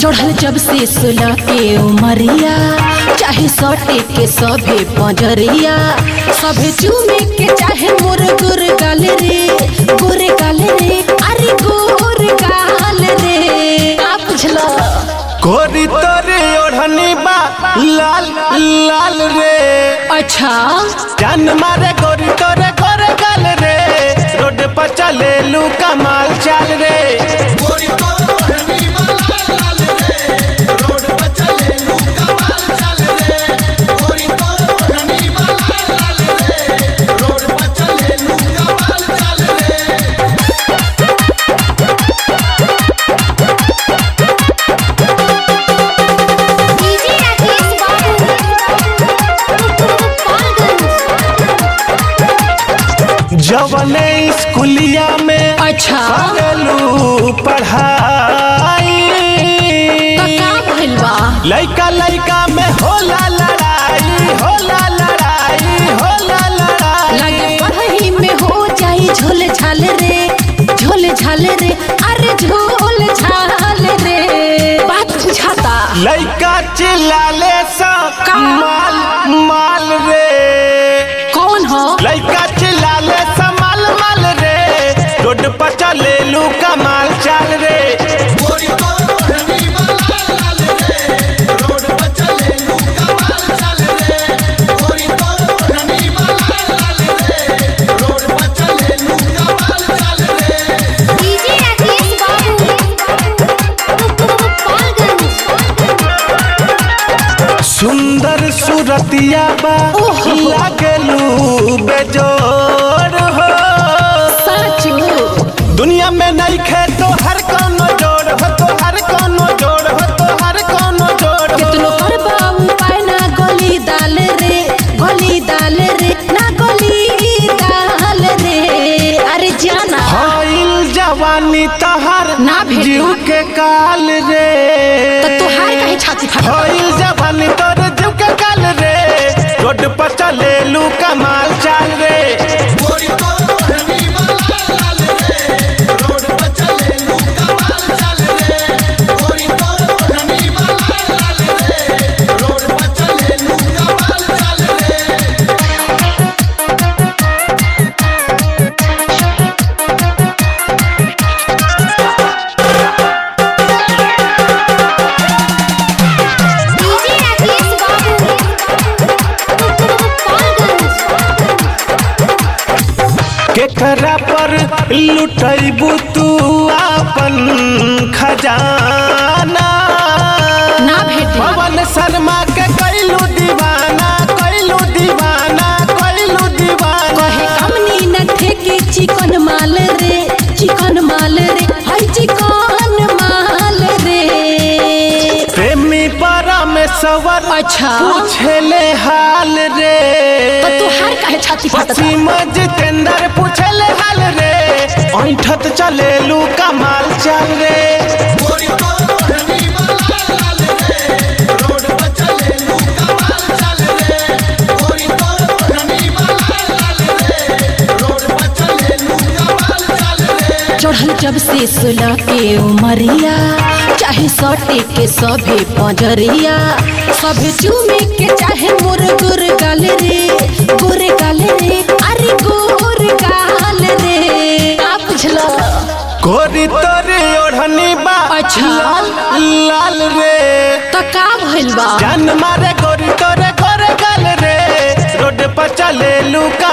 चढ़ल जब से सुलह के उमरिया चाहे सटे के सभे पंजरिया सभे चूमे के चाहे मोर गुर गाल रे गोरे गाल रे अरे गोर गाल रे का बुझला कोरी तोरे ओढ़नी बा लाल लाल रे अच्छा जान मारे गोरी तोरे गोरे गाल रे रोड पर चले लू कमाल चाल रे डीजे राकेश बाबू गोपालगंज जवने स्कूलिया में अच्छा करेलू पढ़ाई तो का भइल बा लइका लइका में होला लड़ाई होला लड़ाई होला लड़ाई लगे पढ़ाई में हो जाई झोल झाल रे झोल झाल रे अरे झोल झाल रे बात बुझाता लइका चिल्लाले सा का? माल माल रे कौन हो लइका चिल्लाले सा माल माल रे रोड पर चले लू कमाल चाल रे डीजे राकेश बाबू गोपालगंज सुंदर सूरतिया बा ओहो। लागलू बेजोर हो सच दुनिया में नहीं खे तो हर कोनो जोड़ हो तो हर कोनो जोड़ हो तो हर कोनो जोड़ हो कितनो पर बाबू पाए ना गोली दाल रे गोली दाल रे ना गोली दाल रे अरे जाना हाइल जवानी तहर ना भेटी। जीव के काल रे तो तुहार कहे छाती फटा हाइल जवानी तोर जीव के काल रे रोड पर चले लू कमाल चाल रे डीजे राकेश बाबू गोपालगंज केकरा पर लुटैबू तू अपन खजाना ना भेटे पवन शर्मा के कैलू दीवाना कैलू दीवाना कैलू दीवाना कहे कमनी न ठेके चिकन माल रे चिकन माल रे हाय चिकन माल रे प्रेमी परमेश्वर अच्छा। पूछले हाल रे तो तुहार कहे छाती फटा वसीम जितेंद्र पूछले हाल रे ऐठत चले लू कमाल चल रे चढ़ल जब से सुलह के उमरिया चाहे सटे के सभे पंजरिया सभे चूमे के चाहे मोर गुर गाल रे गोरे गाल रे अरे गोर गाल रे का बुझला गोरी तोरे ओढ़नी बा अच्छा। लाल लाल रे तो का भइल बा जान मारे गोरी तोरे गोरे गाल रे रोड पर चले लू